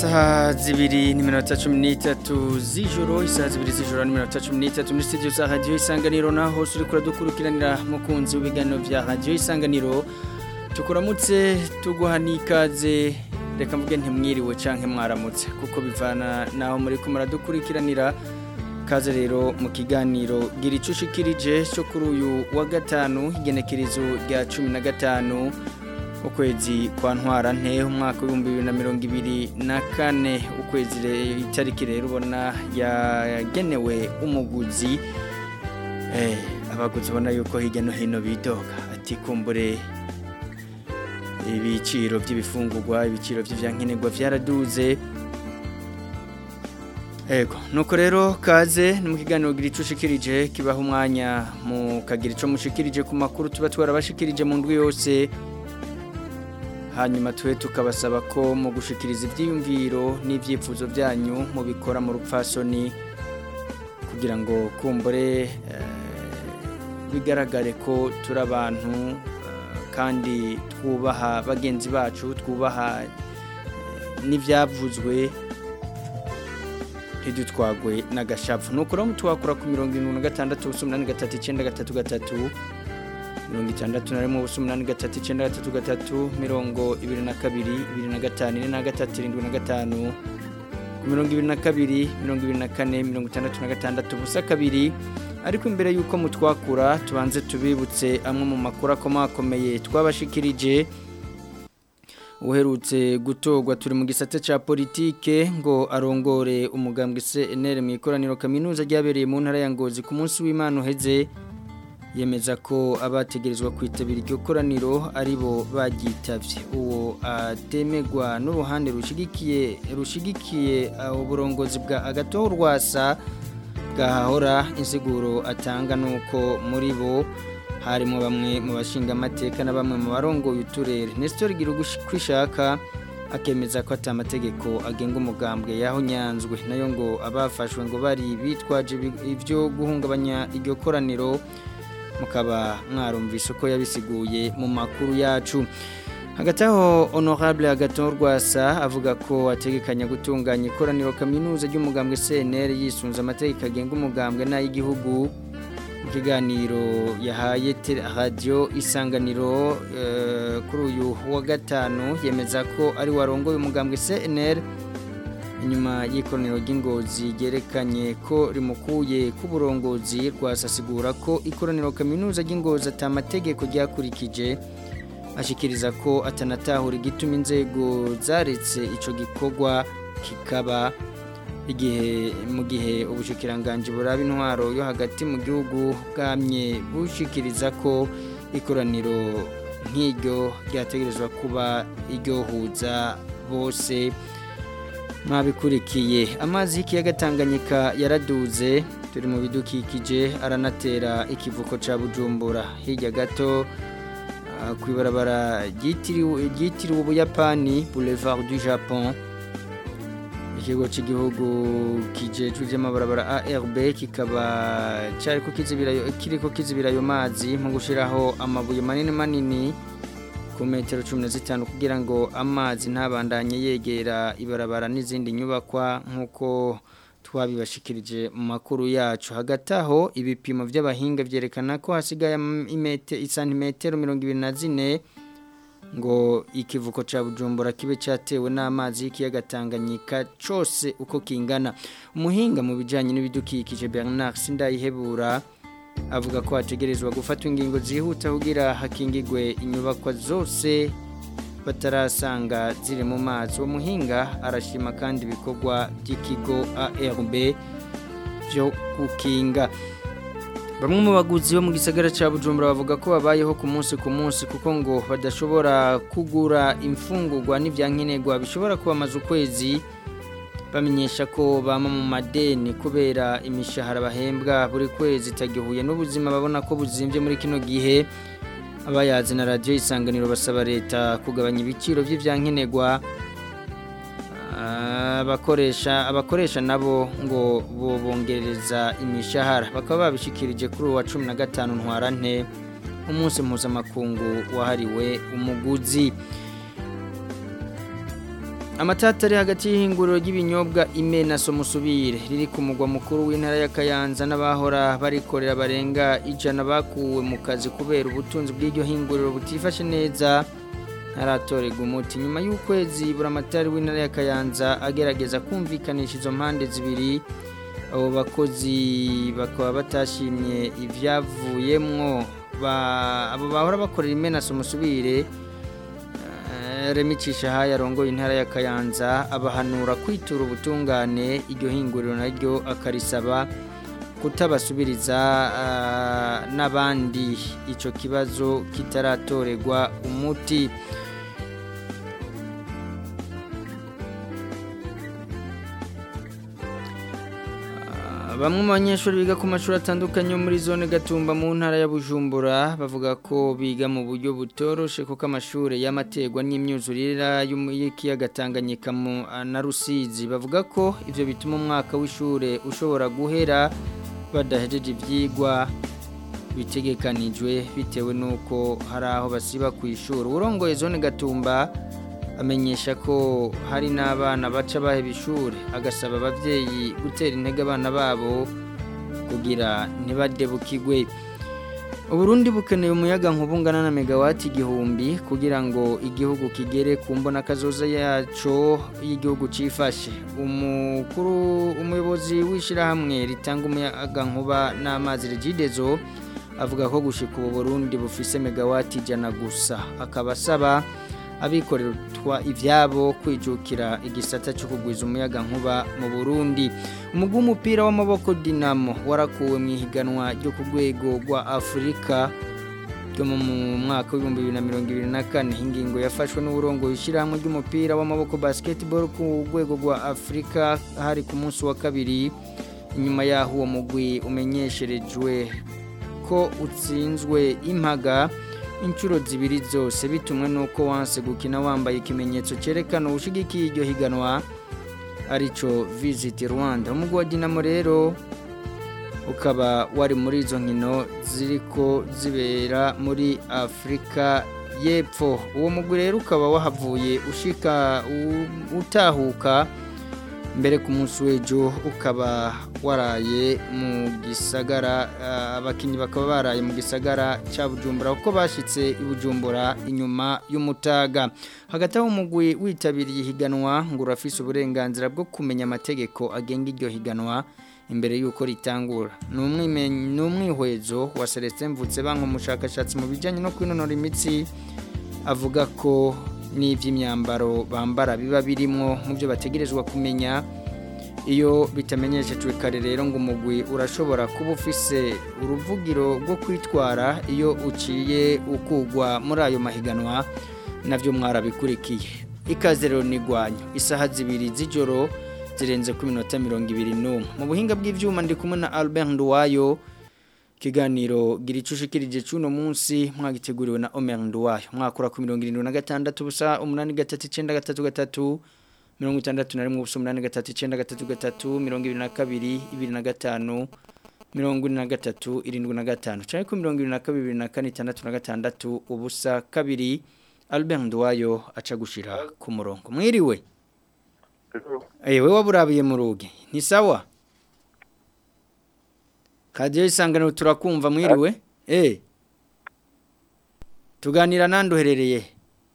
isaha zibiri n'iminota cumi n'itatu z'ijoro isaha zibiri z'ijoro n'iminota cumi n'itatu muri studio za radiyo isanganiro naho uri kuradukurikiranira mukunzi w'ibiganiro bya radiyo isanganiro tukuramutse tuguha n'ikaze reka mvuge ntimwiriwe cyangwa mwaramutse kuko bivana naho muri ko muradukurikiranira kaze rero mu kiganiro gira icyo ushikirije cyo kuri uyu wa gatanu igenekerezo rya cumi na gatanu ukwezi kwa ntwara nte umwaka w'ibihumbi bibiri na mirongo ibiri na kane ukwezi itariki rero ubona yagenewe umuguzi abaguzi ubona yuko hirya no hino bidoga ati kumbure ibiciro by'ibifungurwa ibiciro by'ibyankenerwa byaraduze Ego, nuko rero kaze ni mu kiganiro gira icyo ushikirije kibaho umwanya mu kagira icyo mushikirije ku makuru tuba twarabashikirije mu ndwi yose hanyuma twe tukabasaba ko mu gushikiriza ibyiyumviro n'ibyifuzo byanyu mubikora mu rupfasoni kugira ngo kumbure bigaragare ko turi abantu kandi twubaha bagenzi bacu twubaha n'ibyavuzwe ntidutwagwe n'agashapu ni ukuri twakora ku mirongo irindwi na gatandatu ubusa umunani gatatu icyenda gatatu gatatu mirongo itandatu na rimwe ubusa umunani gatatu icyenda gatatu gatatu mirongo ibiri na kabiri ibiri na gatanu ine na gatatu irindwi na gatanu ku mirongo ibiri na kabiri mirongo ibiri na kane mirongo itandatu na gatandatu ubusa kabiri ariko imbere y'uko mutwakura tubanze tubibutse amwe mu makuru akomakomeye twabashikirije uherutse gutorwa turi mu gisate cya politike ngo arongore umugambwe CNL mu ikoraniro kaminuza ryabereye mu ntara ya Ngozi ku munsi w'Imana uheze yemeza ko abategerezwa kwitabira iryo koraniro aribo bagitavye uwo atemegwa n'uruhande rushigikiye rushigikiye uburongozi bwa agatoho rwasa bwahahora insiguro atanga nuko muri bo harimo bamwe mu bashinga amateka na bamwe mu barongoye uturere Nestor kwishaka akemeza ko atamategeko agenga umugambwe yaho nyanzwe nayo ngo abafashwe ngo bari bitwaje ibyo guhungabanya iryo koraniro mukaba mwarumvise uko yabisiguye mu makuru yacu hagati aho honorable agaton rwasa avuga ko ategekanya gutunganya ikoraniro kaminuza ry'umugambwe CNL yisunze amategeko agenga umugambwe n'ay'igihugu mu kiganiro yahaye radiyo isanganiro kuri uyu wa gatanu yemeza ko ari warongoye umugambwe CNL inyuma y'ikoraniro ry'ingozi ryerekanye ko rimukuye ku burongozi rwasasigura ko ikoraniro kaminuza ry'ingozi atamategeko ryakurikije ashikiriza ko atanatahura igituma inzego zaretse icyo gikorwa kikaba igihe mu gihe ubushikiranganje buraba intwaro yo hagati mu gihugu bwamye bushikiriza ko ikoraniro nk'iryo ryategerezwa kuba iryohuza bose mwabikurikiye amazi y'ikiyaga Tanganyika yaraduze turi mu bidukikije aranatera ikivuko cya bujumbura hirya gato ku ibarabara ryitiriwe ubuyapani boulevard du japon ikigo cy'igihugu kijejwe by'amabarabara ARB kikaba cyari ko kiriko kizibira ayo mazi mu gushyiraho amabuye manini manini ku metero cumi na zitanu kugira ngo amazi ntabandanye yegera ibarabara n'izindi nyubakwa nk'uko twabibashikirije mu makuru yacu hagati aho ibipimo by'abahinga byerekana ko hasigaye isantimetero mirongo ibiri na zine ngo ikivuko cya bujumbura kibe cyatewe n'amazi y'ikiyaga Tanganyika cyose uko kingana umuhinga mu bijyanye n'ibidukikije Bernard Sindayihebura avuga ko hategerezwa gufatwa ingingo zihuta kugira hakingigwe inyubakwa zose batarasanga ziri mu mazi uwo muhinga arashima kandi ibikorwa by'ikigo ARB byo gukinga bamwe mu baguzi bo mu gisagara cya bujumbura bavuga ko babayeho ku munsi ku munsi kuko ngo badashobora kugura imfungurwa n'ibyankenerwa bishobora kubamaza ukwezi bamenyesha ko bama mu madeni kubera imishahara bahembwa buri kwezi itagihuye n'ubuzima babona ko buzimbye muri kino gihe abayazi na radiyo isanganiro basaba leta kugabanya ibiciro by'ibyankenerwa abakoresha abakoresha nabo ngo bongereza imishahara bakaba babishikirije kuri uwa cumi na gatanu ntwarante umunsi mpuzamakungu wahariwe umuguzi amatata ari hagati y'ihinguriro ry'ibinyobwa imena somusubire riri ku mugwa mukuru w'intara ya Kayanza n'abahora barikorera barenga ijana bakuwe mu kazi kubera ubutunzi bw'iryo hinguriro butifashe neza ntaratorerwa umuti nyuma y'ukwezi buramatari w'intara ya Kayanza agerageza kumvikanisha izo mpande zibiri abo bakozi bakaba batashimye ibyavuyemwo abo bahora bakorera imena somusubire remicisha aha yarongoye intara ya Kayanza abahanura kwitura ubutungane iryo hinguriro naryo akarisaba kutabasubiriza n'abandi icyo kibazo kitaratorerwa umuti bamwe mu banyeshuri biga ku mashuri atandukanye muri zone gatumba mu ntara ya bujumbura bavuga ko biga mu buryo butoroshe kuko amashuri y'amategwa n'imyuzurira y'ikiyaga Tanganyika na rusizi bavuga ko ibyo bituma umwaka w'ishuri ushobora guhera badahejeje ibyigwa bitegekanijwe bitewe n'uko hari aho basiba ku ishuri urongoye zone gatumba amenyesha ko hari n'abana baca baheba ishuri agasaba ababyeyi gutera intege abana babo kugira ntibadebukigwe uburundi bukeneye umuyaga nk'ubungana na megawati igihumbi kugira ngo igihugu kigere ku mbona kazoza yaco y'igihugu cifashe umukuru umuyobozi w'ishyirahamwe ritanga umuyaga nkuba n'amazi regidezo avuga ko gushika ubu burundi bufise megawati ijana gusa akaba asaba abikorerwa ibyabo kwijukira igisata cyo kugwiza umuyaga nkuba mu Burundi umugwi w'umupira w'amaboko Dinamo warakuwe mu ihiganwa ryo ku rwego rwa Afurika ryo mu mwaka w'ibihumbi bibiri na mirongo ibiri na kane ingingo yafashwe n'uburongo ishyirahamwe ry'umupira w'amaboko basketball ku rwego rwa Afurika hari ku munsi wa kabiri inyuma y'aho uwo mugwi umenyesherejwe ko utsinzwe impaga inshuro zibiri zose bitumwe nuko wanse gukina wambaye ikimenyetso cyerekana ubushigikiye iryo higanwa arico visit Rwanda umugwi wa Dinamo rero ukaba wari muri izo nkino ziriko zibera muri Afrika y'Epfo uwo mugwi rero ukaba wahavuye ushika utahuka mbere ku munsi w'ejo ukaba waraye mu gisagara abakinnyi bakaba baraye mu gisagara cya bujumbura kuko bashyitse i bujumbura inyuma y'umutaga hagati aho umugwi witabiriye ihiganwa ngo urafise uburenganzira bwo kumenya amategeko agenga iryo higanwa imbere y'uko ritangura ni umwihwezo wa celestin mvutse banki umushakashatsi mu bijyanye no kwinonora imitsi avuga ko n'iby'imyambaro bambara biba birimo mu byo bategerezwa kumenya iyo bitamenyeshejwe kare rero ngo umugwi urashobora kuba ufise uruvugiro rwo kwitwara iyo uciye ukugwa muri ayo mahiganwa nabyo mwarabikurikiye ikaze rero nigwanya isaha zibiri z'ijoro zirenze ku minota mirongo ibiri n'umwe mu buhinga bw'ibyuma ndi kumwe na Albert Nduwayo kiganiro gira icushikirije cuno munsi mwagiteguriwe na Omer Nduwayo mwakura ku 76 busa 893 mirongo itandatu na rimwe ubusa umunani gatatu icyenda gatatu gatatu mirongo ibiri na kabiri ibiri na gatanu mirongo ine na gatatu irindwi na gatanu cyangwa ku mirongo ibiri na kabiri bibiri na kane itandatu na gatandatu ubusa kabiri Albert Nduwayo aca gushira ku murongo mwiriwe ewe waburabiye mu ruge ni sawa kadiyo isanganiro turakumva mwiriwe eh tuganira nandi uherereye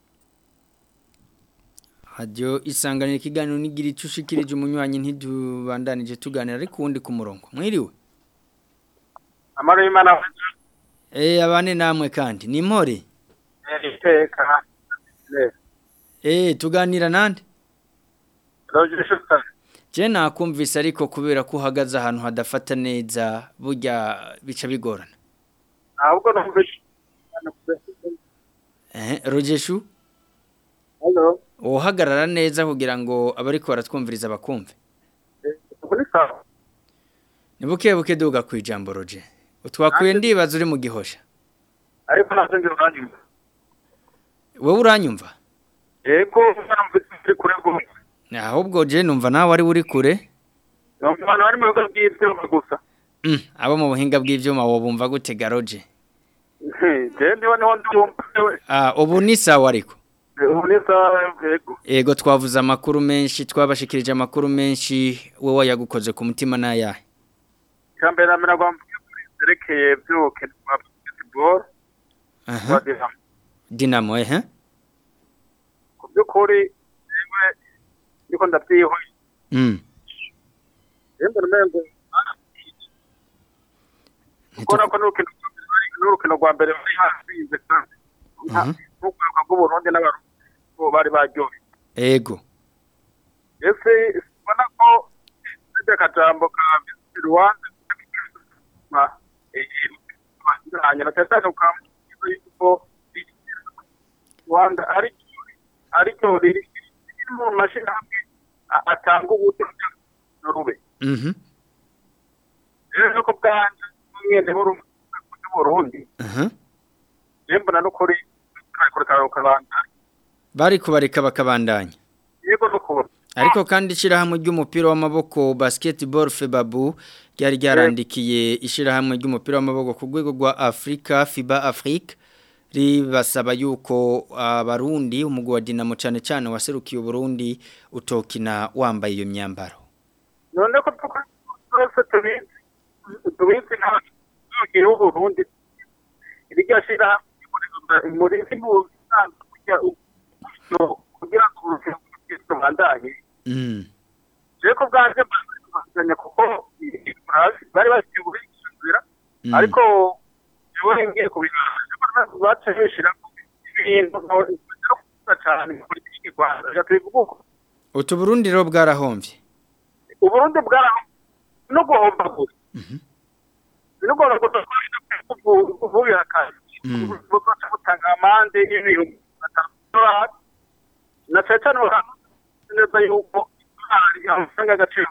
hadiyo isanganiro ikiganiro nigira icyo ushikirije umunywanyi ntidubandanije tuganira ariko uwundi ku murongo mwiriwe amaro y'imana eh abane namwe kandi ni mpore iteka eh tuganira nande rogishuka je nakumvise ariko kubera ko uhagaze ahantu hadafata neza burya bica bigorana ahubwo numvise eh rogeshu Hello. uhagarara neza kugira ngo abariko baratwumviriza bakumve Kuri sawa. ni buke buke duga ku ijambo roje utwakuye ndibaza uri mu gihosha Ariko navyo ngira uranyumva. wowe uranyumva Yego namvise uri kure gose. ahubwo je numva nawe ari uri kure Abantu bari mu bigo by'ivyuma gusa. Mm, abo mu buhinga bw'ivyuma wo bumva gute garoje Je ndiho niho ndumva. ah ubu ni sawa ariko ubu ni sawa yego Ego twavuze amakuru menshi twabashikirije amakuru menshi wowe yagukoze ku mutima n'ayahe icambere namera gwamvuye kuri zerekeye vy'urukino rwa basketball rwa aha Dinamo Dinamo eh eh? ku by'ukuri jewe ndiko ndavyihwe mm rero mbona umengo kubona ko n'urukino n'urukino rwa mbere bari hasinze kandi Mhm. n'urwaruka rw'uburundi n'abarundi bo bari baryohe Ego ese ubona ko ese akajambo ka Visit Rwanda ma hanyuma cyane ukamuha yuko Rwanda ari ari cyo riri mu mashirahamwe a- atanga ubuto n'urube mhm rero ko bwanje mwene Burundi aha rero mbona n'ukuri kare kare kabanda bari kubareka bakabandanya yego n'ukuri ariko kandi ishirahamwe ry'umupira w'amaboko basketball febabu ryari ryarandikiye ishirahamwe ry'umupira w'amaboko ku rwego rwa Afrika FIBA Afrique ribasaba yuko abarundi umugwi wa Dinamo cyane cyane waserukiye Burundi utokina wambaye iyo myambaro none ko twese tubizi tubizi nk'abagiye w'uburundi iryo shira muri mu kugira kugira ngo urukino rubandanye mm je ko bwanje mbazanya kuko bari bafite uburenganzira Mm. ariko jewe ngiye kubinana baca bishira ibintu no cyane muri politiki Rwanda reka tubivuge uko utu Burundi rero bwarahomvye uburundi bwaraho no guhomba gusa Mhm. no guhomba gusa kuvubira akazi Mm. bugaca butanga amande y'ibihumbi batanu by'idolari na cyane cyane baramuzi neza yuko idolari amafaranga y'agaciro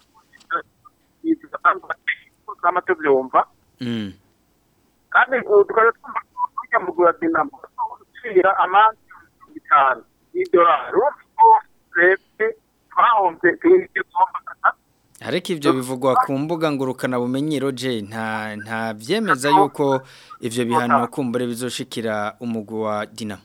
bw'ama tubyumva mm kandi ubu tukaba twumva tujya mu gura dinamo gucira amande mirongo itanu y'idolari urumva ko twebwe twahombye tugiye guhomba ariko ivyo bivugwa ku mbuga ngurukana bumenyi roje nta nta vyemeza yuko ivyo bihano kumbure bizoshikira umugwi wa Dinamo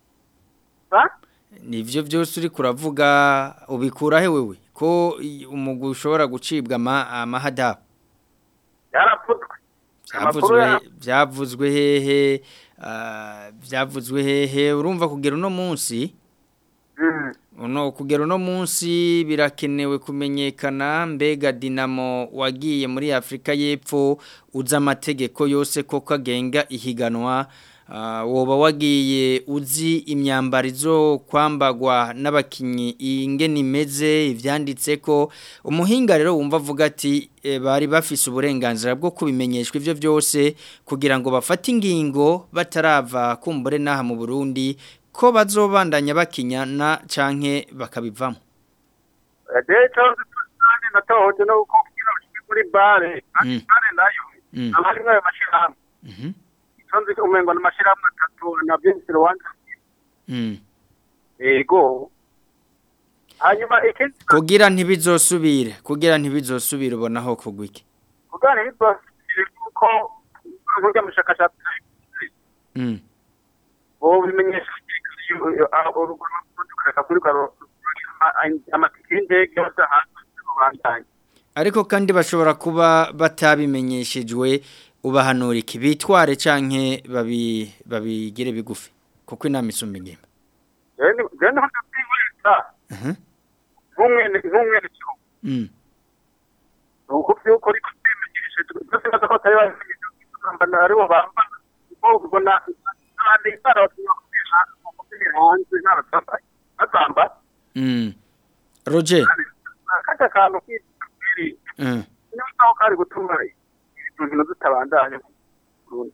Ba? nivyo byose uri kuravuga ubikura he wewe ko i- umugwi ushobora gucibwa ama- amahadabu yarapfutswe Amakuru byavuzwe ya- byavuzwe hehe ah, byavuzwe hehe urumva kugera uno munsi Mm. uno kugera uno munsi birakenewe kumenyekana mbega dinamo wagiye muri Afrika y'Epfo uza amategeko yose koko agenga ihiganwa ah, woba wagiye uzi imyambaro izo kwambagwa n'abakinyi ingene imeze ivyanditse ko umuhinga rero wumva avuga ati e, bari bafise uburenganzira bwo kubimenyeshwa ivyo byose kugira ngo bafate ingingo batarava kumbure naha mu Burundi ko bazobandanya bakinyana canke bakabivamo rero cyose kandi natohoje no uko kugira ushike muri bare kandi Mm. bare nayo Mm. abari ayo mashirahamwe Mhm. sonzi umengo n'amashirahamwe atatu na Visit Rwanda Mm. yego hanyuma ikindi kugira ntibizosubire kugira ntibizosubire ubonaho kugwiki kugana bitwasire kuko nk'urya mushakashatsi mm. bo bimenyesha urugero tukareka kuri karo amatike y'indege yose hanze rubandanye ariko kandi bashobora kuba batabimenyeshejwe ubahanura iki bitware canke babi babigire bigufi kuko inama isumba ingimba rero ni- rero niho ndakwihoreza Mhm. nk'umwene nk'umwene gihugu Mm. nuko byuko ariko twimenyeshe byose baza ko atari babimenyeshe kwambara aribo bambara kuko ubona abandi bara batinya kubiha umupira hanze n'abatambaye batambara Mm. Roger kajya kantu k'iri mm. niyo naho kari gutuma ibintu zitabandanya Burundi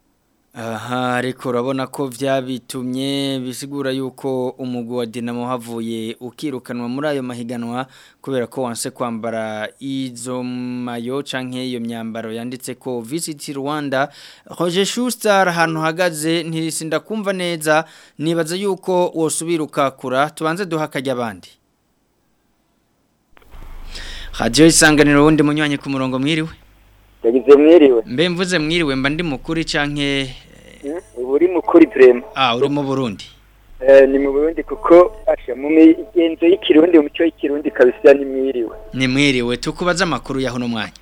Aha ariko urabona ko byabitumye bisigura yuko umugwi wa Dinamo havuye ukirukanwa muri ayo mahiganwa kubera ko wanse kwambara izo mayo canke iyo myambaro yanditse ko Visit Rwanda Roger Schuster ahantu hagaze ntirisinda kumva neza nibaza yuko wosubira ukakura tubanze duha akajya abandi Radio isanganiro wundi munywanyi ku murongo mwiriwe yagize mwiriwe mbe mvuze mwiriwe mba ndi mukuri canke ubu uri mukuri turema Ah, uri mu Burundi. Eh, ni mu burundi kuko asha mu migenzo y'ikirundi mu mico y'ikirundi kabisa nimwiriwe ni mwiriwe tukubaza amakuru yaho no mwanya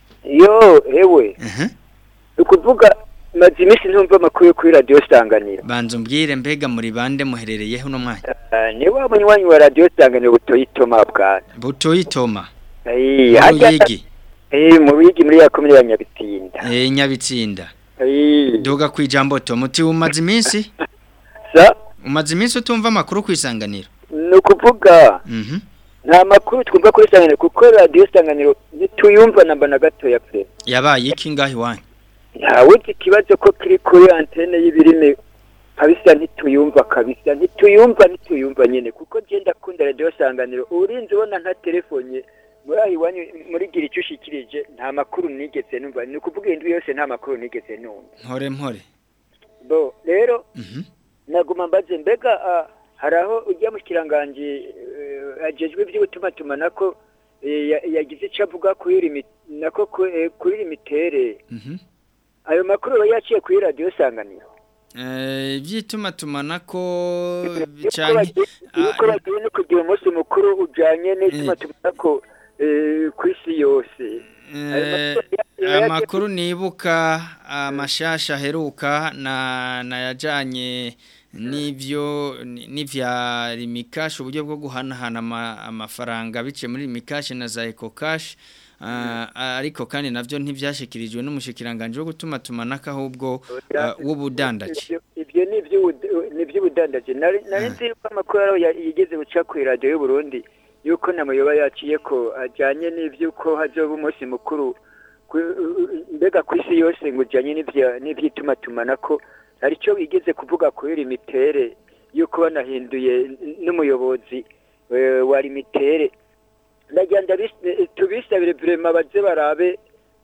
yo ewe Mhm. ni ukuvuga maze iminsi ntumva amakuru yo kuri radiyo sanganiro banza umbwire mbega muri bande muherereyeho no mwanya Eh, ni wa munywanyi wa radiyo sanganiro butoyitoma bwana butoyitoma Eh, mu harya- ruyigi Eh, mu ruyigi muri ya komine ya nyabitinda eh nyabitsinda Eh, duga kwijambo to muti umaze iminsi sa umaze iminsi utumva amakuru kwisanganiro ni ukuvuga mhm nta makuru twumva kuri sanganiro kuko radiyo sanganiro ntituyumva namba na gatoya pe yabaye iki ngaho iwanyu ntawuzi ikibazo ko kiri kuri antene y'ibirimi kabisa ntituyumva kabisa ntituyumva ntituyumva nyine kuko genda akunda radiyo sanganiro urinzi ubona nka telefone muri aho iwanyu muri gira icyo ushikirije nta makuru nigeze numva ni ukuvuga indwi yose nta makuru nigeze numva mpore mpore bo rero mhm naguma mbaze mbega ah, hari aho ujya mu kiranganji eh, ajejwe iby'ubutumatumanako eh, ya- yagize icyo avuga kuri limi- nako ku- eh, kuri limitere mhm ayo makuru aba yaciye kuri radiyo sanganiro eh ivyituma tumanako yuko canke bagiye- yuko bagiye no kugira umunsi mukuru ujanye n'itumatumanako eh, ku isi yose Ayo Eh, makuru ya- ya- amakuru nibuka amashasha aheruka na nayajanye n'ivyo ni- n'ivya rimikash uburyo bwo guhanahana ama- amafaranga biciye muri rimikash na za ecocash Ah, ariko kandi navyo ntivyashikirijwe n'umushikiranganje wo gutuma tumanaka ahubwo ah, w'ubudandaji Ibyo- ibyo ni iby'ubu- ni iby'ubudandaji nari nari nzi yuko amakuru ariho ya- yigeze guca ku iradiyo y'u Burundi yuko namuyoba yaciye ko ajyanye n'iby'uko hazoba umunsi mukuru ku- mbega ku isi yose ngo ujyanye n'ibya- n'iby'itumatumanako hari icyo bigeze kuvuga kuri limitere yuko banahinduye n- n'umuyobozi eh, wa limitere ndagira ndabis- tubisabire vrema baze barabe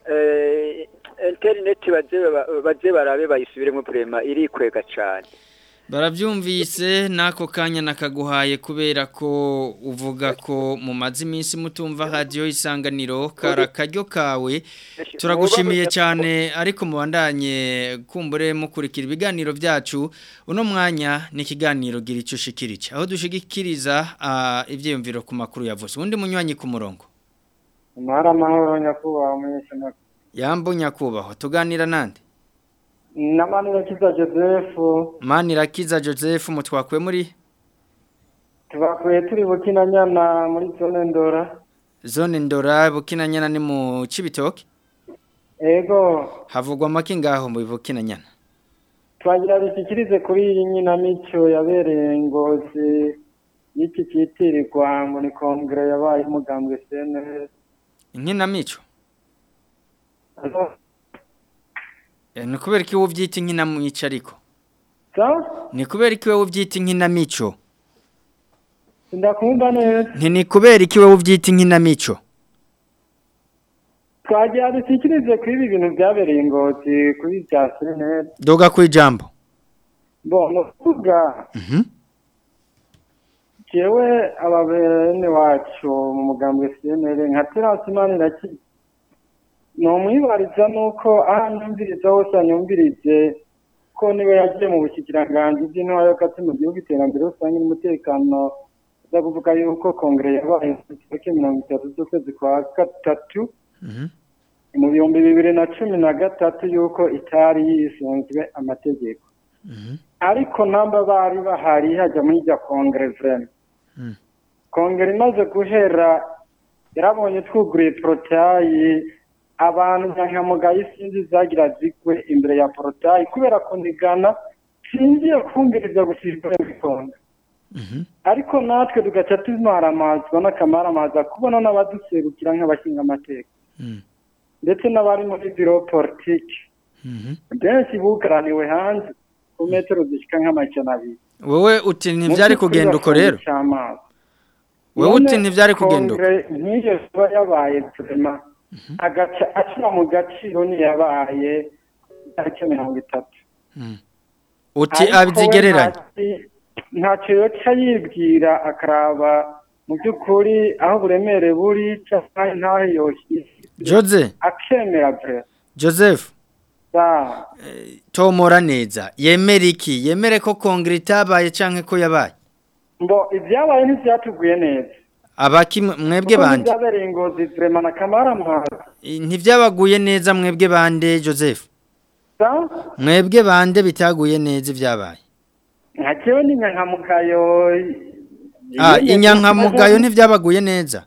eh, interineti baze ba- baze barabe bayisubiremo vrema irikwega cane Baravyumvise nako kanya nakaguhaye kubera ko uvuga ko mu mazi iminsi mutumva radio isanganiro kara karyo kawe turagushimiye cyane ariko mubandanye kumbure mukurikira ibiganiro byacu uno mwanya ni ikiganiro gira icyo ushikirije aho dushigikiriza uh, ivyiyumviro ku makuru yavuze undi munywanyi ku murongo Amahoro amahoro nyakubahwa umunyeshamakuru. yambo nyakubahwa tuganira nande Namanira kiza Joseph Manirakiza Joseph mutwakwe muri tubakuye turi bukinanyana muri zone ndora. zone ndora bukinanyana ni mu cibitoke Ego havugwa make ngaho mu bukinanyana twagira dushyikirize kuri iyi nyinamico yabereye ngozi y'iki cyitirirwa ngo ni kongere yabaye umugambwe CNL. inkinamico Eh, ni kubera ko iwe ubyita inkinamico ariko So, ni kubera ko iwe ubyita inkinamico ndakumva neza. nti ni kubera ko iwe ubyita inkinamico Twagira dushyikirize kuri ibi bintu byabereye ngozi kuri bya CNL. doga ku ijambo Bo, ni ukuvuga Mhm. jewe ababene wacu mu mugambwe CNL nka Terasi Maniraki nomwibariza nuko aho anyumviriza hose anyumvirije ko niwe yagiye mu bushikiranganji bw'intwaro y'agati mu gihugu iterambere rusange n'umutekano uza kuvuga yuko kongere yabaye ku tariki mirongo itatu z'ukwezi kwa gatatu Mhm. mu bihumbi bibiri na cumi na gatatu yuko itari yisunzwe amategeko Mhm. ariko namba bari bahari hajya muri irya kongere vrema Mm. kongere imaze guhera yarabonye twuguruye porotayi abantu nyankamugayo isinzi zagira zigwe imbere ya porotayi kubera kunigana singiye kumviriza gushishikara bitonda Mhm. ariko natwe tugaca tumaramazwa n'akamaramaza kubona n'abaduserukira nk'abashinga amateka Mm. ndetse n'abari muri biro politiki Mhm. benshi bugaraniwe hanze ku metero zishika nk'amajana abiri wowe uti ntibyari kugenda uko rero wowe uti ntibyari kugenda uko nk'iyo kuba yabaye turema agaca ashyira mu gaciro ntiyabaye itariki mirongo itatu Mm. uti Ariko we abizigereranya ntaci- ntacyo yoca yibwira akaraba mu by'ukuri aho uburemere buri cyangwa ntaho yoshyize Jose akemera bre Joseph sa tomora neza yemera iki yemere ko kongere itabaye canke ko yabaye mbo ibyabaye ntibyatuguye neza abaki mwebwe Kuko bande ntibyabereye ingozi vrema na kamara muhaza ntivyabaguye neza mwebwe bande Joseph sa mwebwe bande bitaguye neza ibyabaye nka jewe ni nyankamugayo ah inyankamugayo ntivyabaguye neza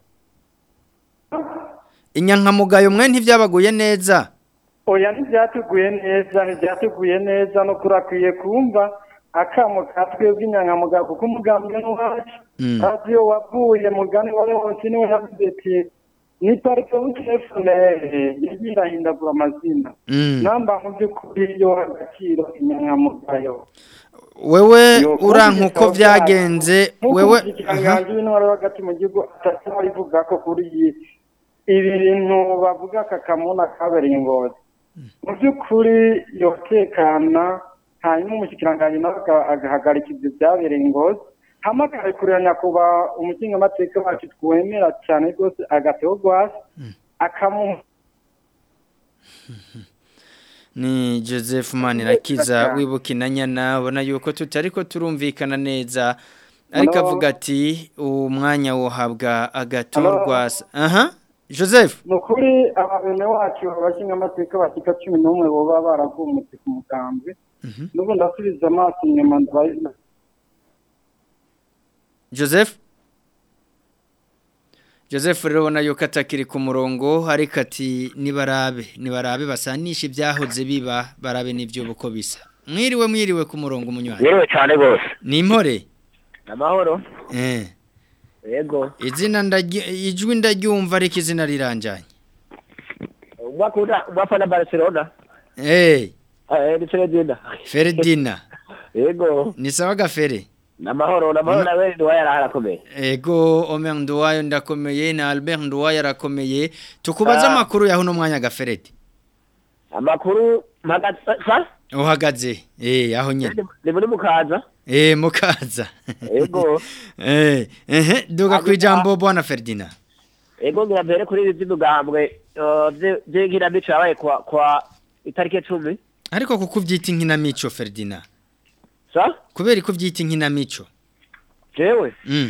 inyankamugayo mwe ntivyabaguye neza oya ntibyatuguye neza ntibyatuguye neza no kurakwiye kumva akamo ka twebwe inyankamugayo kuko umugambi n'uwacu Mm. kazi iyo wavuye mugani wari wose niwe yavuze ati ni parike w'utefunere yagiye irahindagura amazina Mm. namba mu by'ukuri yo agaciro inyankamugayo wewe Yo, uranka uko kubera vyagenze wewe aha. ikiganganji w'intwaro hagati mu gihugu atatu bivuga ko kuri iyi ibi bintu bavuga aka kamuna kabereye ingozi mu by'ukuri yotekana hanyuma umushikiranganji nawe aga- agahagarika ibyo byabereye ingozi hamagare kureba nyakubahwa umukingamateka wacu twemera cyane rwose agateho rwasi akamuha ni Joseph Manirakiza wibuka inanyana ubona yuko tutari ko turumvikana neza ariko Hello? avuga ati uwo mwanya wohabwa agatorwa Hello? aha Joseph ni ukuri ababene wacu abashingamateka bashyika cumi n'umwe boba baravumutse ku mugambwe Mhm. n'ubu ndasubiza amaso inyuma ndabaye Joseph Joseph rero ubona yuko atakiri ku murongo ariko ati nibarabe nibarabe basanisha ibyahoze biba barabe n'ibyo uko bisa mwiriwe mwiriwe ku murongo umunywanyi yewe cyane rwose ni impore amahoro eh yego izina ndaryi- ijwi ndaryumva ariko izina riranjanye umwakunda umwafana barcelona eh eh ni Ferdinand Ferdina yego ni sawa gafere namahoro namahoro nawe ni waya arakomeye ego Omer Nduwayo ndakomeye na Albert Nduwayo arakomeye tukubaza Ah. amakuru yaho no mwanya gafereti amakuru mpagaze sa uhagaze eh aho nyene ni muri mukaza eh mukaza Ego. eh eh duga Hanyuma- kwijambo bwana Ferdina yego ngira mbere kuri ibi by'umugambwe by'inkinamico yabaye kwa kwa itariki cumi ariko kuko uvyita inkinamico Ferdina sa kubera ko uvyita inkinamico jewe mm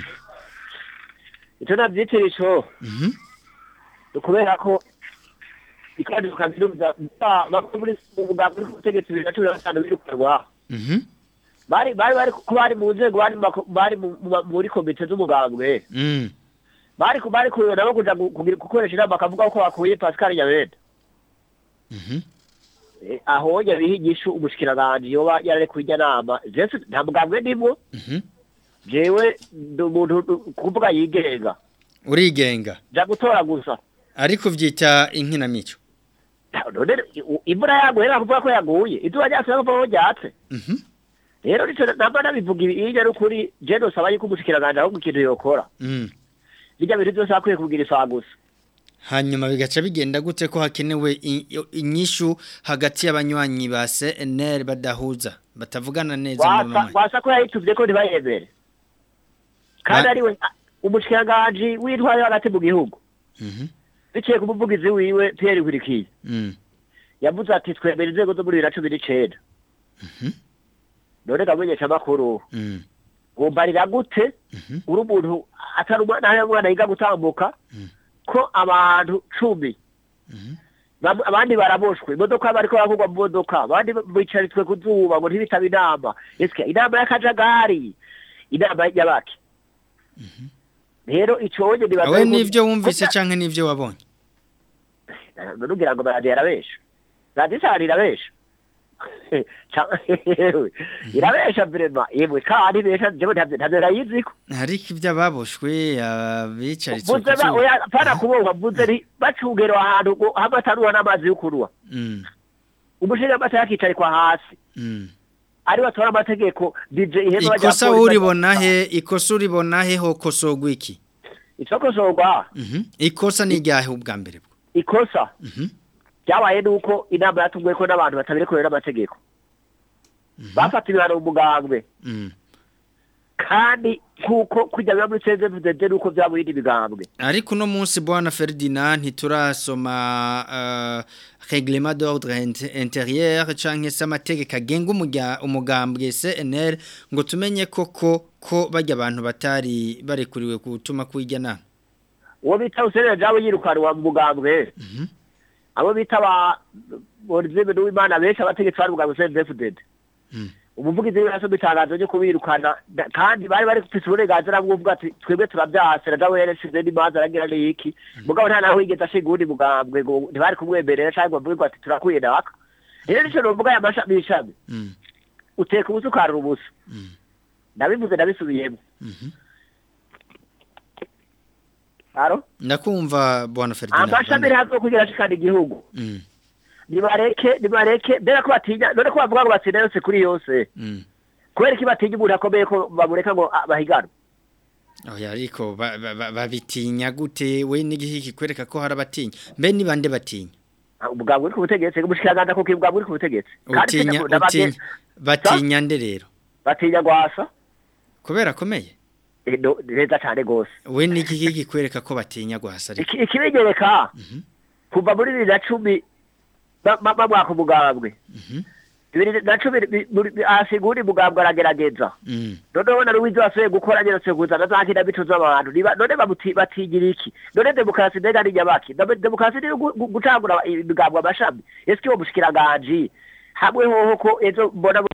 icyo nabyitira ico mhm ni ukubera ko ikandi kaminuza bakuru muri umugambwe uri ku butegetsi bibiri na cumi na gatanu birukanwa mhm bari bari bari ko bari mu nzego bari mu mako- bari mu- mu- muri komite z'umugambwe mm bari ku- bari kureba nabo kuja gu- kugira- gukoresha inama bakavuga ko bakuye Pascal Nyabenda mhm Eh, aho yabiha igishu umushikiranganje yoba yarare kurya nama jewe nta mugambwe ndimwo mhm jewe ndi umuntu ndi- kuvuga yigenga urigenga ja gutora gusa ariko uvyita inkinamico none i- imvura yaguye nta kuvuga ko yaguye izuba ryatse nta kuvuga ko ryatse mhm rero nico namba nabivuga ibi iyo ari ukuri je nosaba yuko umushikiranganje ahubwo ikintu yokora mm birya bintu byose akwiye kugira isaha gusa hanyuma bigaca bigenda gute ko hakenewe i- i- inyishu hagati y'abanywanyi ba CNL badahuza batavugana neza mu wasa mamwe wasa ko yayituvye ko ntibayemere kandi Ba- ariwe umushikiranganji w'intwari hagati mu gihugu mhm biciye ku muvugizi wiwe Pierre Nkurikiye mm yavuze ati twemera inzego zo muri bibiri na cumi n'icenda mhm none gamenyesha amakuru mm wumbarira gute mhm uri umuntu atari umwana hari umwana yiga gutambuka Mm. ko abantu cumi mhm bam- abandi baraboshwe imodoka bariko baravugwa mu modoka abandi bicaritswe ku zuba ngo ntibitaba inama ese inama y'akajagari inama y'abaki rero ico wonye nibaza awe yuko- nivyo wumvise ko- canke nivyo wabonye nugira ngo radiyo irabesha radiyo isahani irabesha Ca- yewe, irabesha vrema yemwe kandi ibesha jewe ntavyo ntavyo nayiziko ariko ibyo ababoshwe abicaritse ku mvuze ba zuba oya pana kubohwa mvuze nti bacungera ahantu ngo hamwe ataruha n'amazi yo kunywa mm umushinga amata yakicarikwa hasi mm ari batora amategeko DJ ihema bajya ikosa polisi uribona bajya- he ikosa uribona he hokosogwa iki icokosorwa mhm ikosa ni ryahe ubwa mbere bwo ikosa mhm byabaye nuko inama yatumwe ko n'abantu batabirekorewe n'amategeko bafata ibihano mu mugambwe mm kandi kuko kujya biba muri CNDD nuko byabuyindi bigambwe ariko uno munsi bwana Ferdinand ntiturasoma uh, règlement d'ordre int- intérieur canke se amategeko agenga umurya- umugambwe CNL ngo tumenye koko ko bajya abantu batari barekuriwe gutuma kwijya na uwo bita usenera jawe yirukanwa mu mugambwe abo bita ba Olivier Nduwimana benshi abategetsi bari mugambwe CNDD Mm. umuvugizi w'iraso bitangazo ryo kubirukana da- kandi bari bari kufise uburenganzira bwo kuvuga ati twebwe turabyasera jawe yarashize n'imanza aragira n'iki mugabo nta naho yigeze ashinga uwundi mugambwe ngo ntibari kumwemerera cyangwa bavuge ngo ati turakuye naka rero nico novuga aya mashami ishami Mm. uteka ubusa ukarura ubusa Mm. ndabivuze ndabisubiyemo Mhm. aro ndakumva bwana Ferdinand amashami ntabwo kugira ashikana igihugu Mm. nibareke nibareke mbere ko batinya none ko bavuga ngo batsinda yose kuri yose Mm. kubera iki batinya umuntu akomeye ko bamureka ngo ah, bahiganwe Oya ariko ba- ba- ba- babitinya gute we n'igihe kikwereka ko hari abatinya mbe ni bande batinya Ah, ubwabwo uri ku butegetsi umushikiranganda kuko ubwabwo uri ku butegetsi Kandi utinya tujya ku- n'abage- utinya batinya nde rero batinya gwasa kubera akomeye Eh, no, neza cyane gose we n'igihe kikwereka ko batinya guhasa ariko Iki- ikibigereka Mhm. kuva muri bibiri na cumi ba- ba- bamwaka umugambwe Mhm. bibiri na cumi bi- muri- bi- ahasiga uwundi mugambwe aragerageza Mm. noneho na Louise wasuye gukora nyene kuzana za kinamico z'abantu Niba- none bamuti- batigira iki none demokarasi mbega ni nyabaki Demo- demokarasi ni gu- gu- gucagura imigambwe amashami ese uwo mushikiranganje hamwe hoho ko ejo mbona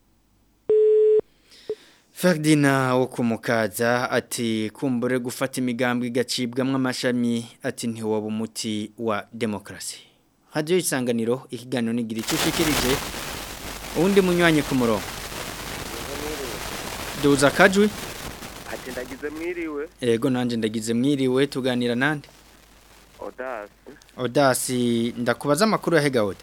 Ferdinand wo kumukaza ati kumbure gufata imigambwe igacibwamwo amashami ati ntiwaba umuti wa demokrasi hadiyo isanganiro ikiganiro nigira icyo ushikirije uwundi munywanyi ku murongo duza akajwi ati ndagize mwiriwe ego nanjye ndagize mwiriwe tuganira nande odasi odasi ndakubaza amakuru ya hegawuda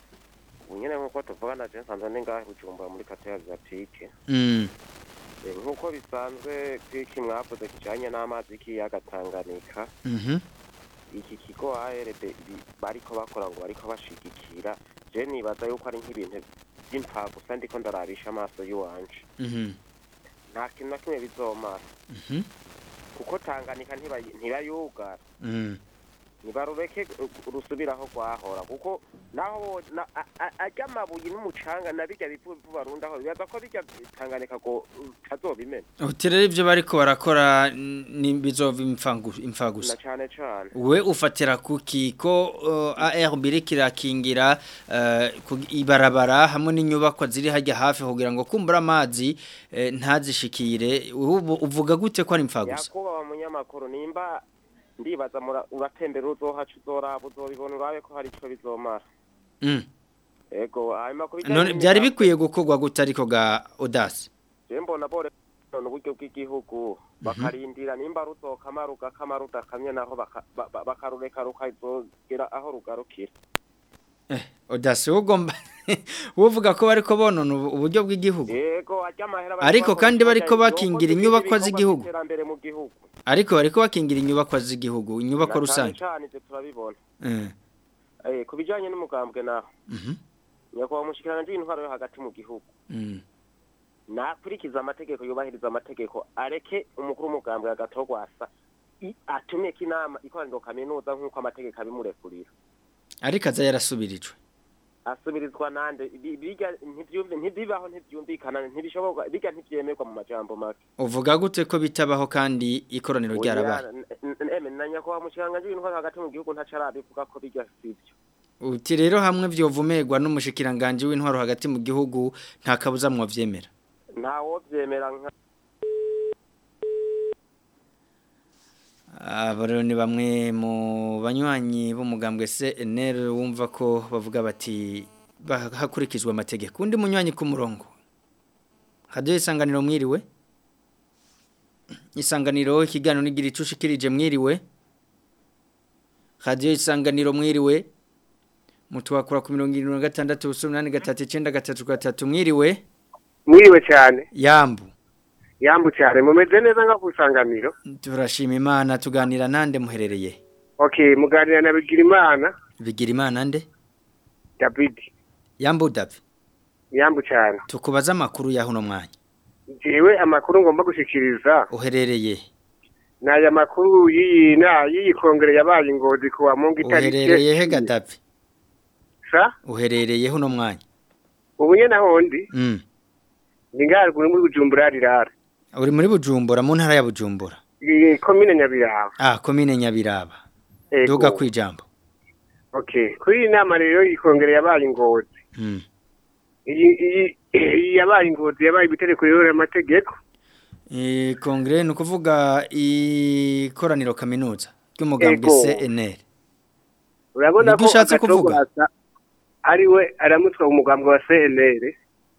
ubu nyine nk'uko tuvugana je nsanzwe ni ngahe bujumbura muri kate azatike Mm, nk'uko bisanzwe kwiki mwavuze kijanye n'amazi y'ikiyaga Tanganyika mhm, iki kigo ARD ibi- bariko bakora ngo bariko bashigikira je nibaza yuko ari nk'ibintu vy'impfagusa ndiko ndarabisha amaso y'uwanje mhm, nta kintu na kimwe bizomara mhm, kuko Tanganyika ntibayi- ntibayugara mm. nibarureke rusubiraho rwahora kuko naho bo- na- a- a- arya amabuye n'umucanga na birya bivu bivu barundaho bibaza ko birya Tanganyika ngo tazobimena uti rero ibyo bariko barakora ni bizova imfangu- na imfagusa cane cane we ufatira kuki ko uh, ARB iriko irakingira uh, ku- ibarabara hamwe n'inyubakwa ziri hajya hafi kugira ngo kumbura amazi eh, ntazishikire ubu uvuga gute ko ari imfagusa yakuba munyamakuru nimba ndibaza mura- uratembera uzohaca uzoraba uzobibona urabe ko hari ico bizomara mm. ego hanyuma ku bijanye none byari n'imigambi, bikwiye gukorwa gute ariko ga Audace je mbona bore none uburyo bw'igihugu bakarindira nimba ruzokamara ugakamara udakamye naho baka- ba- ba- bakarureka rukazogera aho rugarukira eh Audace ugomba uvuga ko bariko bonona ubu- uburyo bw'igihugu Yego ajya amahera Ariko kandi bariko bakingira inyubakwa z'igihugu. iterambere mu gihugu ariko bariko bakingira inyubakwa z'igihugu inyubakwa Na cane rusange cane ivyo turabibona eh eh ku bijanye n'umugambwe naho mhm nyakubahwa umushikiranganje w'intwaro yo hagati mu gihugu mm. nakurikiza amategeko yubahiriza amategeko areke umukuru w'umugambwe agatogwasa atumyeko inama ikoraniro kaminuza nk'uko amategeko abimurekurira ariko aza yarasubirijwe asubirizwa nande Bi- biga ntivyumve ntibibaho ntivyumvikana ntibishoboka biga ntivyemerwa mu majambo make uvuga gute ko bitabaho kandi ikoraniro ryarabaye Oya, n- n- eme na nyakubahwa umushikiranganje w'intwaro hagati mu gihugu ntaco arabivuga ko biga sivyo uti rero hamwe vyovumerwa n'umushikiranganje w'intwaro hagati mu gihugu nta kabuza mwavyemera ntawovyemera nka abo rero ni bamwe mu banywanyi b'umugambwe CNL wumva ko bavuga bati ba- hakurikizwa amategeko undi munywanyi ku murongo hadiyo isanganiro mwiriwe isanganiro ikiganiro nigira icushikirije mwiriwe hadiyo isanganiro mwiriwe mutwakura ku mirongo irindwi na gatandatu ubusa umunani gatatu icyenda gatatu gatatu mwiriwe mwiriwe cyane yambu yambu cyane mumeze neza nka ku isanganiro turashima imana tuganira nande muherereye okay muganira na bigirimana bigira imana nde david yambu davi yambu cyane tukubaza amakuru ya huno mwanya jewe amakuru ngomba gushikiriza uherereye ni aya makuru y'iyi na y'iyi kongere yabaye ingozi ku wa mungu itariki uherereye he gadapi sa uherereye uno mwanya ubu nyene naho ndi Mm. ni ngaruguru muri bujumbura rirara uri muri bujumbura mu ntara ya bujumbura iyi komine nyabiraba ah komine nyabiraba Ego. duga kwijambo okay kuri iyi nama rero iyi kongere yabaye ingozi Mm. iyi iyi iyi yabaye ingozi yabaye ibitereko rero amategeko Eh, kongere ni ukuvuga ikoraniro kaminuza ry'umugambwe Ego. CNL urabona Nibyo ko ushatse kuvuga? Agatogwasa ari we aramutwa umugambwe wa CNL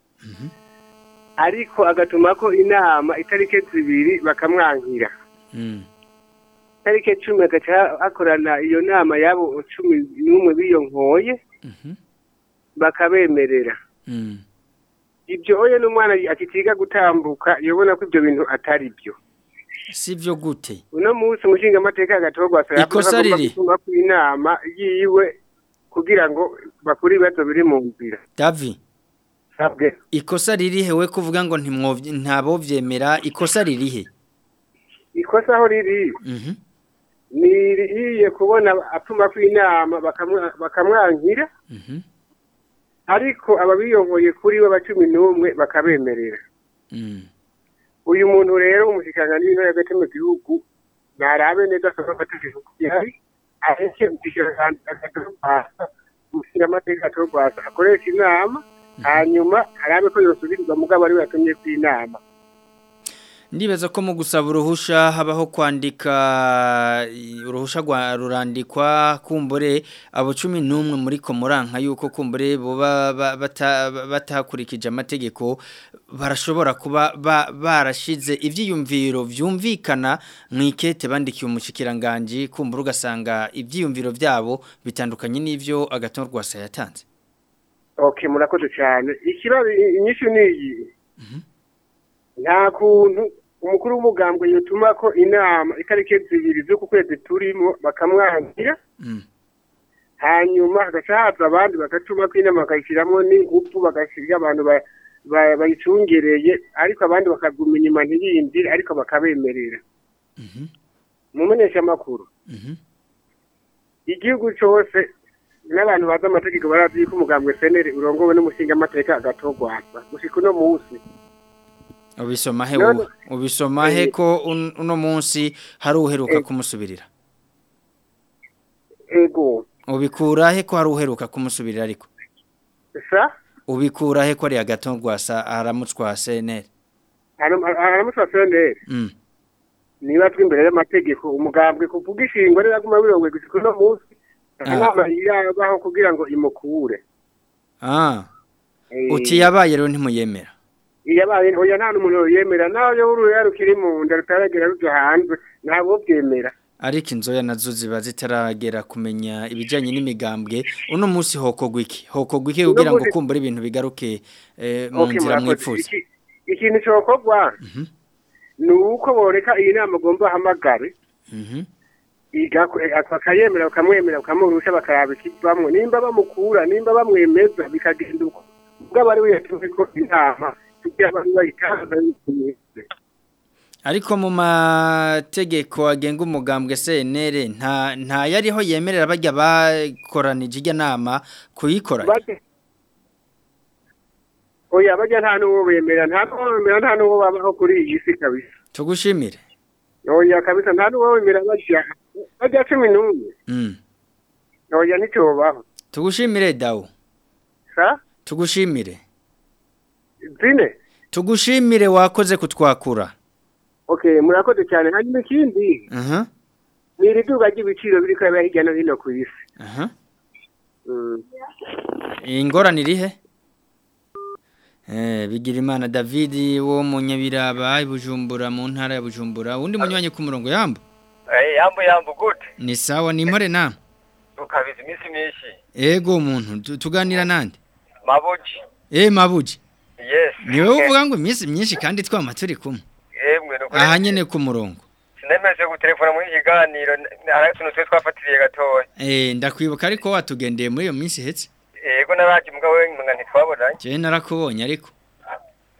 ariko agatuma ko inama itariki zibiri bakamwankira Mm. itariki cumi agaca hakorana iyo nama yabo cumi n'umwe biyonkoye Mhm. bakabemerera Mm. ibyo oye n'umwana akitiga gutambuka yobona ko ibyo bintu atari byo sivyo gute uno munsi umushinga amateka agatogwa Ikosa riri. gutuma ku inama yiwe kugira ngo bakure ibibazo biri mu nzira Davi sabwe ikosa ririhe we kuvuga ngo ntimwovye ntabovyemera ikosa ririhe ikosa aho riri Mhm. ni iriye kubona atuma ku inama bakamwa- bakamwankira Mhm. ariko ababiyoboye kuri we cumi n'umwe bakabemerera Mm. uyu muntu rero umushyikiranga n'ibintu hagati mu gihugu ntarabe neza asaba amategeko yari areke umushinga amateka atari rwasa akoresha inama hanyuma arabe ko yosubirizwa mugabo ari we yatumye ku inama Ndibaza ko mu gusaba uruhusha habaho kwandika i- uruhusha rwa rurandikwa kumbure abo 11 muri komuranka yuko kumbure boba ba- bata- batakurikije amategeko barashobora kuba ba- barashize ivyiyumviro vyumvikana mwikete bandikiye umushikiranganje kumbure ugasanga ivyiyumviro vyabo bitandukanye n'ivyo agatorwa sa yatanze okay murakoze cyane ikibazo inyishu ni iyi nta kuntu umukuru w'umugambwe yotuma ko inama itariki zibiri z'uku kwezi turimo bakamwangira Mm. hanyuma hagaca haza abandi bagatuma ko inama bakayishyiramo n'ingufu bagashyira abantu ba- ba- bayicungereye ariko abandi bakaguma inyuma ntibiyumvire ariko bakabemerera Mhm. mu menyeshamakuru Mhm. igihugu cyose n'abantu bazi amategeko barazi yuko umugambwe seneri urongowe n'umushingamateka agatogwasa gushika uno munsi Ubisoma he None- wowe? Ubisoma he Eh. ko un- uno munsi hari uheruka Eh. kumusubirira? ego Ubikura he ko hari uheruka kumusubirira ariko? sa Ubikura he ko ari agatongwasa aramutswa CNL? aramusaba seneri Mm. niba turi imbere y'amategeko umugambwe kuvuga ishingwa rero aguma birongwe gushika uno munsi Ah. inama yabaho kugira ngo imukure Ah, Eh, uti yabaye rero ntimuyemera. iyabaye oya nta n'umuntu yemera nawe yo uruya rukiri mu nda rutaragera ruja hanze ntabwo byemera Ariko inzoya nazo ziba zitaragera kumenya ibijanye n'imigambwe. Uno munsi hokogwa iki? Hokogwa iki kugira ngo munsi- kumbure ibintu bigaruke eh, mu Okay, nzira murakoze. mwipfuza? Iki- ikintu cokorwa Mhm. ni uko boreka iyi nama agomba ahamagare Mhm. igako- eh, bakayemera bakamwemera bakamurusha bakaraba ikivamwo nimba bamukura nimba bamwemeza bikagenda uko ubwo ari we yatumye ko inama kugira abantu bayitangaza bikunze Ariko mu mategeko agenga umugambwe CNL nta nta yariho yemerera bajya bakoranije ijya nama kuyikora. Bajya- oya bajya nta n'uwo bemera nta n'uwo bemera nta n'uwo babaho kuri iyi si kabisa Tugushimire. oya kabisa nta n'uwo bemera bajya bajya cumi n'umwe Mm. oya ntityobaho Tugushimire dawo. sa Tugushimire. zine Tugushimire wakoze kutwakura. okay murakoze cyane hanyuma ikindi Aha. ni iri duka ry'ibiciro biri kubera hirya no hino ku isi Aha. Mm. Ingorane irihe? Eh bigira imana David wo mu Nyabiraba ibujumbura mu ntara ya Bujumbura undi munywanyi ku murongo yambo. Eh, yambo yambo gute Ni sawa ni mpore na. tukabiza iminsi myinshi Ego umuntu tu- tuganira nande. mabuji Eh mabuji. yes Niwe uvuga ngo iminsi myinshi kandi twama turi kumwe. yemwe nukuri Aha nyene ku murongo. sinemeje gutelefona muri iki kiganiro n- hari utuntu twe twafatiriye gatoya Eh ndakwibuka ariko watugendeye muri iyo minsi hetse. yego naraje mugabo we nga ntitwabonanye Je narakubonye ariko.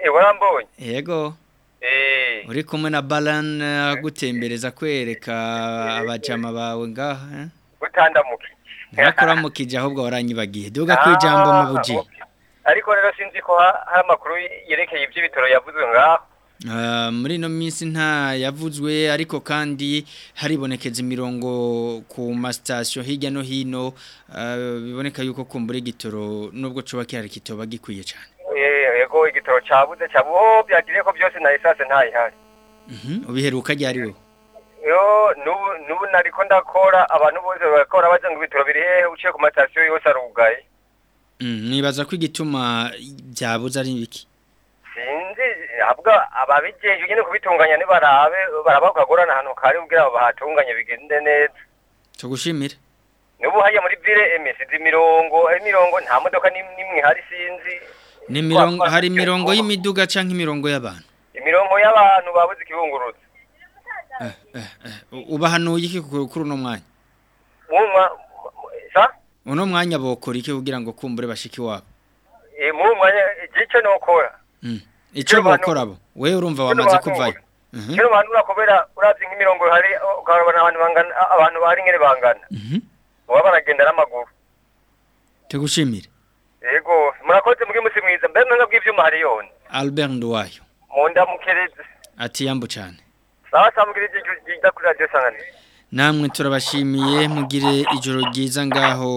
eh warambonye yego eh uri kumwe na balan agutembereza kwereka abajama bawe ngaha eh? utandamuke ntakuramukije ahubwo waranyibagiye duga ku ijambo mu buji ariko rero sinzi ko ha- hari amakuru yerekeye iby'ibitaro yavuzwe ngaho Ah, muri ino minsi nta yavuzwe ariko kandi haribonekeza imirongo ku masitasiyo hirya no hino ah, biboneka yuko kumbura igitoro nubwo coba kihari kitoba gikwiye cyane Eh, yego igitaro cyabuze cyabu oh byagiriye ko byose na esase ntayihari Mhm, ubiheruka ryari we yo nubu nubu nariko ndakora abantu bose bakora baje ngo ibitaro biri hehe uciye ku matasiyo yose arugaye Mm, nibaza ko igituma byabuze ari ibiki sinzi ahubwo ababijeje nyine kubitunganya nibarabe baraba kagorana ahantu kari kugira ngo bahatunganye bigende neza tugushimire nubu hajya muri vile emesizi imirongo imirongo nta modoka n'im- n'imwe ihari sinzi ni mirongo hari imirongo y'imiduga canke imirongo y'abantu imirongo y'abantu babuze ikibungurutse eh, eh, eh. u- ubahanuye iki ku- kuri uno mwanya mumwa sa uno mwanya bokora iki kugira ngo kumbure bashiki wabo Eh, mumwa igice nokora Mm. ico bokora bo wewe urumva wamaze kuvayo Mhm, kino bantu urakobera uravye nk'imirongo hari ukabona abantu bangana abantu bari ngere bangana mhm. baba baragenda n'amaguru tugushimire yego murakoze muri musi mwiza mbe mwenga bw'ivyuma hari yone Albert Nduwayo munda mukereze ati yambu cyane sawa sawa mugire ijyo ryiza kuri radio sanganiro namwe turabashimiye mugire ijoro ryiza ngaho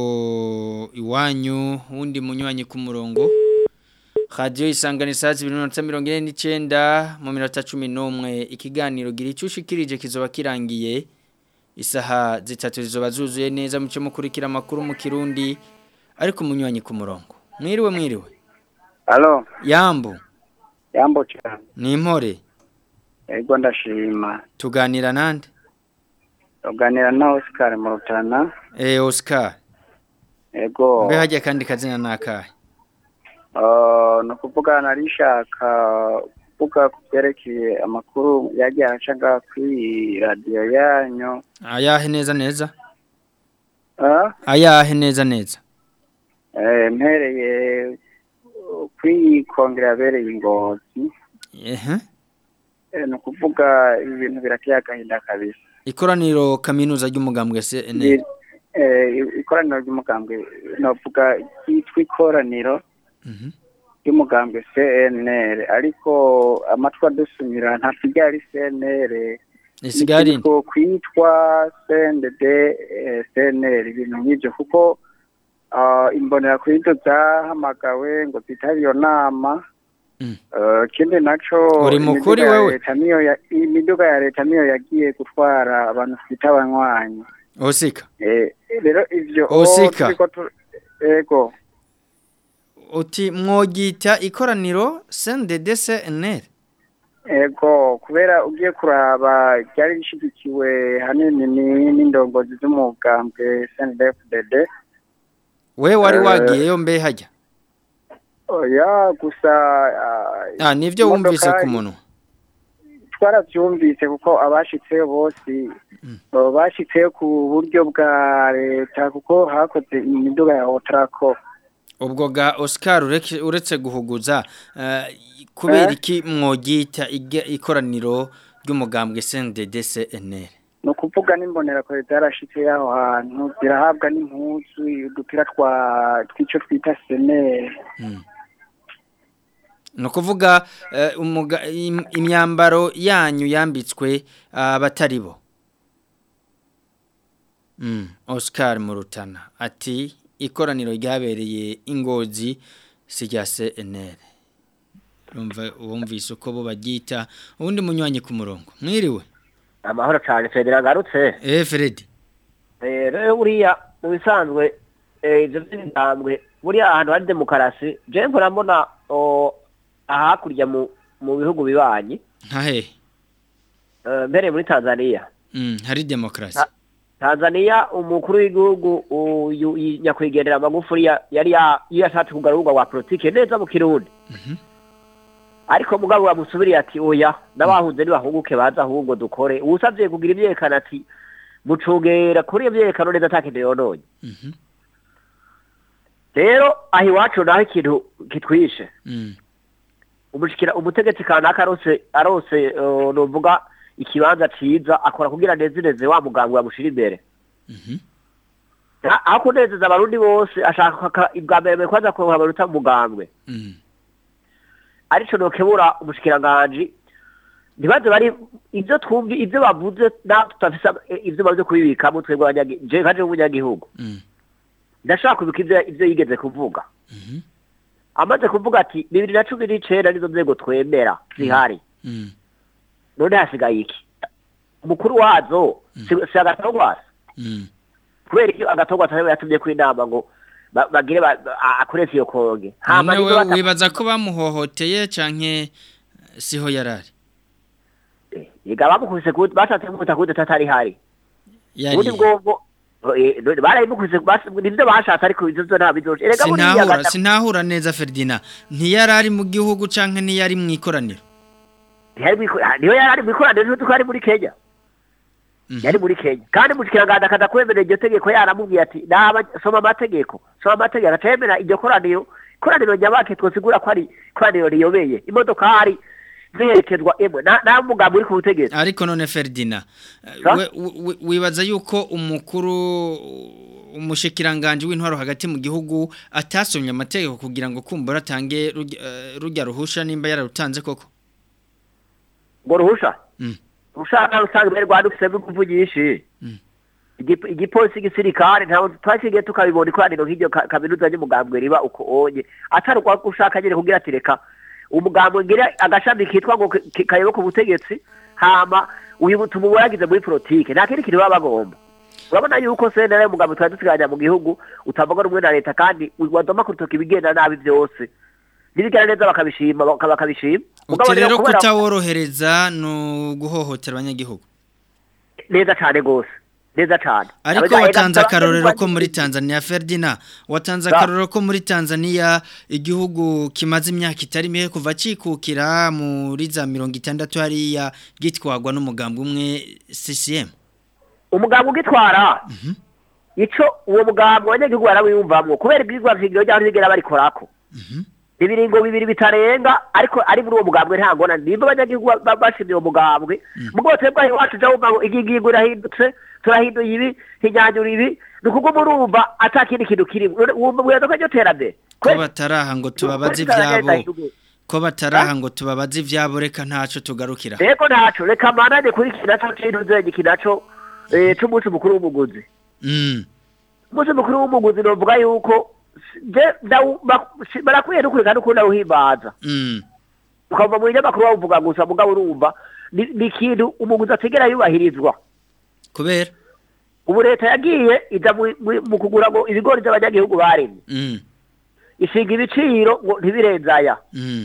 iwanyu wundi munywanyi ku murongo radio isangane saa 2:99 mu minota 11 ikiganiro gira icushikirije kizoba kirangiye isaha zitatu zizoba zuzuye neza muce mukurikira amakuru mu kirundi ariko munywanyi ku murongo mwiriwe mwiriwe Halo, yambu yambo cyane. ni impore Ego ndashima. tuganira nande Tuganira na Oscar mu Rutana. eh Oscar Ego. mbe hajya kandi kazina nakahe Uh, no kuvuga narishaka kuvuga kubyerekeye amakuru yagiye acaga kuri radio yanyu. ayahe neza neza Ah, ayahe neza neza eh mpereye kuri kongere yabereye ingozi. ehe Eh, no kuvuga ibintu birateye agahinda kabisa. ikoraniro kaminuza ry'umugambwe CNL Eh, ikoraniro ry'umugambwe novuga ryitwa ikoraniro Mhm. y'umugambwe CNL ariko amatwi adusumira ntabwo ryari CNL isigari ko kwitwa CNDD eh, CNL ibintu nk'ibyo kuko ah, imbonera kuri ibyo zahamagawe ngo zitabire iyo nama Mm. Eh, ikindi naco Uri mukuri imiduga ya wewe? leta niyo ya- imiduga ya leta niyo yagiye gutwara abantu twita abanywanyi osika Eh, rero ivyo Osika. turiko tu- ego uti mwogita ikoraniro CNDD CNL ego kubera ugiye kuraba ryari rishigikiwe hanini ni- n'indongozi z'umugambwe CNDD-FDD we wari Eh. wagiyeyo mbe hajya oya gusa ah, ah nivyo imodoka- wumvise ku munwa twaravyumvise kuko abashitseyo bose baba bashitseyo ku buryo bwa leta kuko hakoze imiduga ya otrako ubwo ga Oscar ureke- uretse guhuguza eh, kubera Eh? iki mwogita ige- ikoraniro ry'umugambwe CNDD CNL ni ukuvuga n'imbonera kure zarashitse y'aho hantu zirahabwa n'impuzu udupira twa tw'ico twita seneri ni ukuvuga eh, umuga- im- imyambaro yanyu yambitswe abatari bo Mm, Oscar Murutana ati ikoraniro ryabereye ingozi si rya CNL urumva wumvise uko bo baryita ubundi munywanyi ku murongo mwiriwe amahoro cyane federa agarutse eh Fred Eh, rero buriya mu bisanzwe eh, ibyo by'imigambwe buriya ahantu hari demokarasi je mpora mbona o, ahakurya mu mu bihugu bibanyi nka hehe eh, mbereye muri tanzania Mm, hari demokrasi Ah. tanzania umukuru w'igihugu uyu i- nyakwigendera amagufuri ya- yari ya- iyo yashatse kugarura urubuga rwa politike neza mu kirundi ariko mugabo bamusubiriye ati oya n'abahunze ntibahunguke baza ahubwo dukore uwusabye kugira ibyerekana ati mucungera kuri iyo byerekano neza atakindi yononye Mhm. rero aho iwacu naho ikintu kitwishe Mm. umushikira umutegetsi kanaka arose arose eh, novuga ikibanza ciza akora kugira nezereze wa mugambwe yamushira imbere Ha- aho kunezeza abarundi bose ashaka ka- ibwa mbere mbere kwanza kuronka abaruta mu mugambwe Mm. arico nokebura umushikiranganji ntibaze bari ivyo twumvi ivyo bavuze naho tutafise eh, ivyo bavuze kubibikamo twebwe abanyagi- je nkaje w'umunyagihugu Mm. ndashaka kubibuka ivyo ivyo yigeze kuvuga Mhm. amaze kuvuga ati bibiri na cumi n'icenda nizo nzego twemera zihari Mm. none hasigaye iki umukuru wazo si si agatogwasa Mm. kubera iyo agatogwasa ariwe yatumye ko inama ngo ba- bagire ba- a- akoreshe iyo konge hama None nizo we bata- wibaza ko bamuhohoteye canke siho yarari Ega bamukubise ku bashatse kumuta kude tatari hari ubundi yari bwobwo eh, none barayimukubise bas- nivyo bashatse ariko ivyo vyo nta bizoje erega buriya sinahura gata- sinahura neza Ferdinand ntiyarari mu gihugu canke ntiyari mu ikoraniro ntiyari mwiko- niyo yari ari mwikoraniro n'uko yari muri Kenya Mhm. yari muri Kenya kandi mushikiranganje akaza kwemera iryo tegeko yaramubwiye ati naba soma amategeko soma amategeko acemera iryo koraniro koraniro nyabake twosigura ko ari koraniro riyobeye imodokari ziherekezwa emwe na na mugambo uri ku butegetsi ariko none Ferdinand eh, Sa? we- we- wibaza yuko umukuru umushikiranganje w'intwaro hagati mu gihugu atasomye amategeko kugira ngo kumbura atange rujya- eh, rujya ruhusha nimba yararutanze koko ngo ruhusha Mm. rushaka usanga mbere rwanda ufise ingufu nyinshi Mm. Igip- igipolisi igisirikare ntabwo twasigaye tukabibona ikoraniro nk'iryo ka- kaminuza ry'umugambwe riba uko onye atari uko ushaka nyine kugira ati reka umugambwe ngira agashami kitwa ngo ki- ki- kayoboka ubutegetsi hama uyu tumubona yagize muri politike nta kindi kintu baba bagomba urabona yuko sentare y'umugambwe twari dusigaranye mu gihugu utavuga rumwe na leta kandi wadoma ku rutoki ibigenda nabi byose n'ibigenda neza bakabishima baka- bakabishima Mugabo uti rero kubera- kutaworohereza ni uguhohotera abanyagihugu neza cyane rwose neza cyane ariko Abajya- watanze abajya- akarorero ko muri Tanzania Ferdinand watanze Sa. akarorero ko muri Tanzania igihugu kimaze imyaka itari mike kuva cikukira muri za mirongo itandatu hariya gitwagwa n'umugambi umwe CCM umugambwe ugitwara ico uwo mugambwe abanyagihugu barawiyumvamwo kubera ibwirizwa nshingiro ry'aho rigera barikorako Mhm. ibiringo bibiri bitarenga ariko ari muri uwo mugambwe nta ngona nimba abanyagihugu ba- ba- bashimye uwo mugambwe mugabo twebwe aho iwacu uja wumva ngo iki ngingo irahindutse turahinduye ibi hinyanyura ibi ni ukuguma urumva ata kindi kintu kirimo wumva mwibaza ko iryo terambere ko bataraha ngo tubabaze ivyabo ko bataraha ngo tubabaze ivyabo reka ntaco tugarukira reko ntaco reka manane kuri iki naco kintu nzenye iki naco eh, c'umunsi mukuru w'umuguzi mm umunsi mukuru w'umuguzi novuga yuko je ndawu- ba- si- barakwiye no kureka no kundi awuhimbaza mm ukava mu binyamakuru bawuvuga gusa mugabo urumva ni ni ikintu umuguzi ategera yubahirizwa kubera ubu leta yagiye ija mu- mu- mu kugura ngo ibigori by'abanyagihugu baremye mm ishinga ibiciro ngo ntibirenzaya mm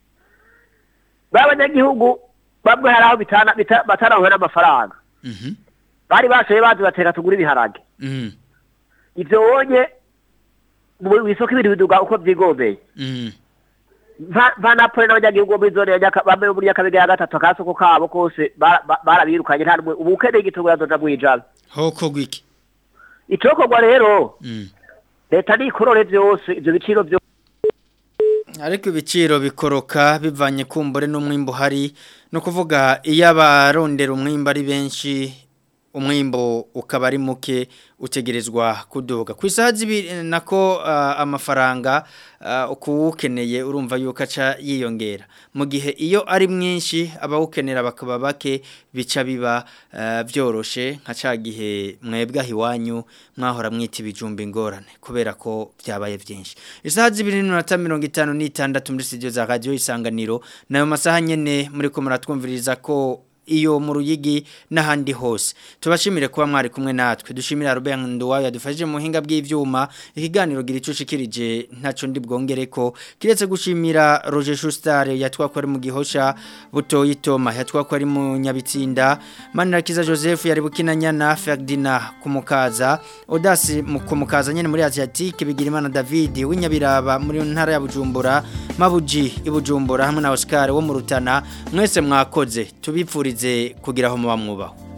b'abanyagihugu bamwe hari aho bitana- bita- batarahuye n'amafaranga mhm bari bashoye bazi bateka tugura ibiharage mm ivyo wonye mu isoko ibintu biduga uko vyigombeye mm Mva- vanapole n'abanyagihugu bo muri zone ya Nyaka- bamwe bo muri nyakabega ya gatatu akasoko kabo kose bara- ba- barabirukanye nta n'umwe ubu ukeneye igitego yazoja mwijabe hoko gwiki icokorwa rero mm leta nikorore vyose ivyo biciro vyose ariko ibiciro bikoroka bivanye kumbure n'umwimbo hari no kuvuga iyo abarondera umwimbo ari benshi umwimbo ukaba ari muke utegerezwa kuduga ku isaha zibiri nako ah, amafaranga ah, kuwukeneye urumva yuko aca yiyongera mu gihe iyo ari mwinshi abawukenera bakaba bake bica biba ah, byoroshe nka ca gihe mwebwe aho iwanyu mwahora mwita ibijumba ingorane kubera ko byabaye byinshi isaha zibiri n'iminota mirongo itanu n'itandatu muri studio za radiyo isanganiro nayo masaha nyine muri ko muratwumviriza ko iyo mu ruyigi n'ahandi hose tubashimire kuba mwari kumwe natwe dushimira Robert Nduwayo yadufashije mu buhinga bw'ivyuma ikiganiro gira ico shikirije ntaco ndi bwongere ko kiretse gushimira Roger Schuster yatwako ari mu gihosha butoyi Toma yatwako ari mu nyabitsinda Manirakiza Joseph yari bukinanyana Ferdina kumukaza Odasi mu kumukaza nyene muri Asiatique bigira imana David w'inyabiraba muri ntara ya Bujumbura Mabuji ibujumbura hamwe na Oscar wo mu Rutana mwese mwakoze tubipfurize kugira aho muba mwubaho